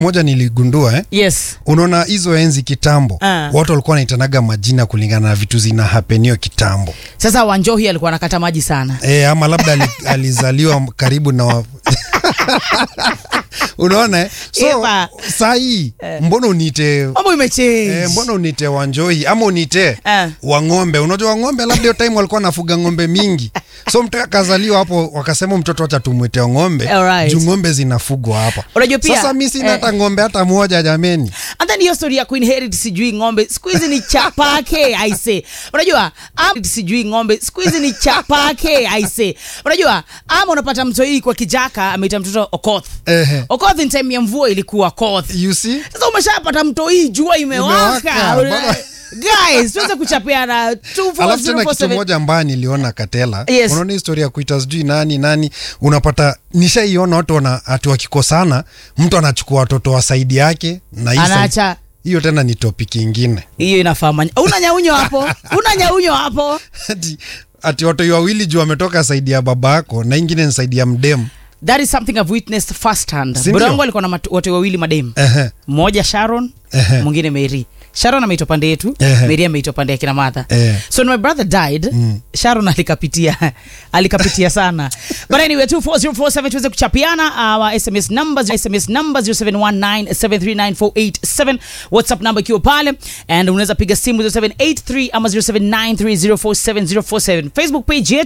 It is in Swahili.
moja niligundua eh? yes unaona hizo enzi kitambo Ah. watu walikuwa wanaitanaga majina kulingana na vitu zina hapenio kitambo sasa wanjohi alikuwa anakata maji sana e, ama labda ali, alizaliwa karibu na wa... unaona eh? so Eva. saa hii mbona uniite mambo imechange Eh, mbona unite wanjoi ama unite Ah. wang'ombe unajua wang'ombe labda hiyo time walikuwa nafuga ng'ombe mingi so mtu akazaliwa hapo wakasema mtoto acha tumwite ng'ombe Alright. juu ng'ombe zinafugwa hapa Unajua pia, sasa mi sina eh, hata ng'ombe hata moja jameni and then hiyo story ya kuinherit sijui ng'ombe siku hizi ni chapake aise unajua am, sijui ng'ombe siku hizi ni chapake aise unajua ama unapata mtoi kwa kijaka ameita mtoto okoth Ehe. okoth in time ya mvua ilikuwa okoth you see sasa umeshapata mtoi jua imewaka Imewaka, baba. guys tuweze kuchapeana alafu tena kitu 24047 moja ambayo niliona katela Yes. unaona historia ya kuita sijui nani nani unapata nishaiona watu wana ati wakikosana mtu anachukua watoto wa saidi yake na hii side- anaacha hiyo tena ni topic ingine hiyo inafaa manya una nyaunyo hapo una nyaunyo hapo ati, ati watu wawili juu wametoka saidi ya baba yako na ingine ni saidi ya mdemu that is something I've witnessed firsthand Sindio? brongo alikuwa na matu- watu wawili mademu Ehe. mmoja sharon Ehe. mwingine mary sharon ameitwa pande yetu Ehe. mary ameitwa pande ya kina madha Ehe. so when my brother died sharon alikapitia alikapitia sana but anyway 24047 tuweze kuchapiana our sms numbers sms number 0719739487 whatsapp number ikiwa pale and unaweza piga simu 0783 ama 0793047047 facebook page yetu